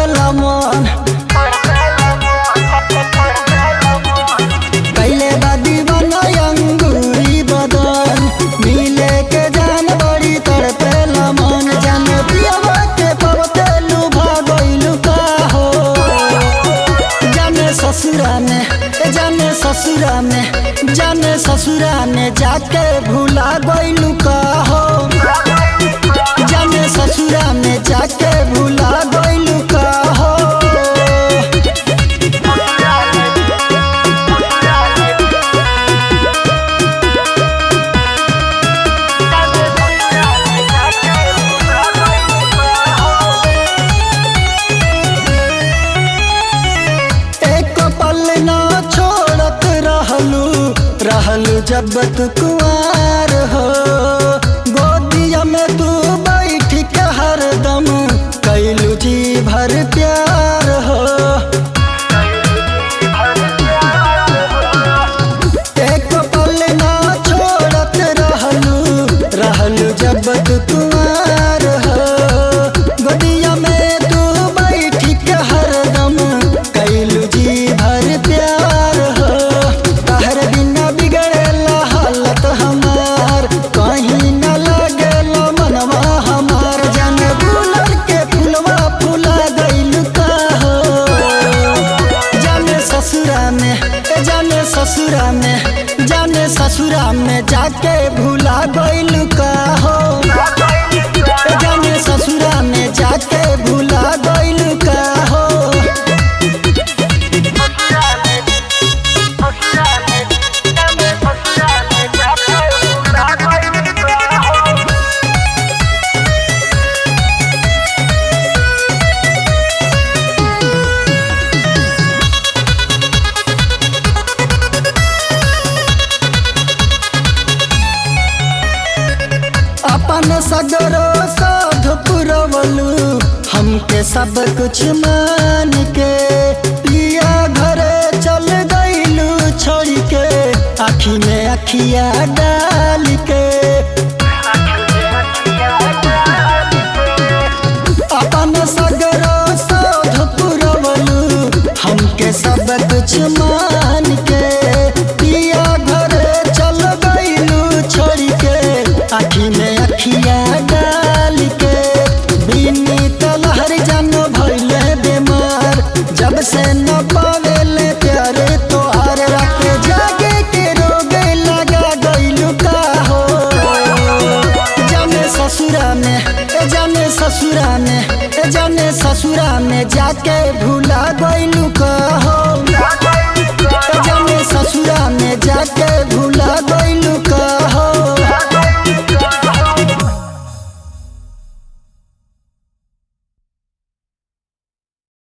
तड़पेला मन कैले बा दीवाना अंगूरी बदन मिले के जान बड़ी तड़पेला मन जान पियवा के पवते लुभा गइलु का हो जाने ससुरा में ए जाने ससुरा में जाने ससुरा में जाके भूला गइलु का हो जाने ससुरा में जाके भूला गइलु का हो एक पल ना छोड़त रहलू रहलू जब तू कुआर हो गोदिया में तू बैठ के हरदम कैलू जी भर प्यार हो एक पल ना छोड़त रहलू रहलू जब तू कुआर हो गोदिया में तू बैठ के हरदम कैलू जी भर प्यार हो तहर बिना बिगड़ेला हालत हमार कहीं न लगेला मनवा हमार जान गुलर के फुलवा फुला गइल का हो जाने ससुरा में ए जाने ससुरा में जाने ससुरा में जाके भूला गइल का हो ए जाने ससुरा में जाके भूला गइल का हो अपन सगरो साध पुरवलू हमके सब कुछ मान के पिया घरे चल गइलू छोड़ के आखी में अखिया डाल के अपन सगरो साध पुरवलू हमके सब कुछ मान के पिया घरे चल गइलू छोड़ के आखी में अखिया डाल के बिनी तलहर जानो भइले बीमार जब से न पावेले प्यारे तो आर राके जागे के रोगे लगा गइलू का हो जाने ससुरा में ए जाने ससुरा में ए जाने ससुरा में जाके भूला गइलू का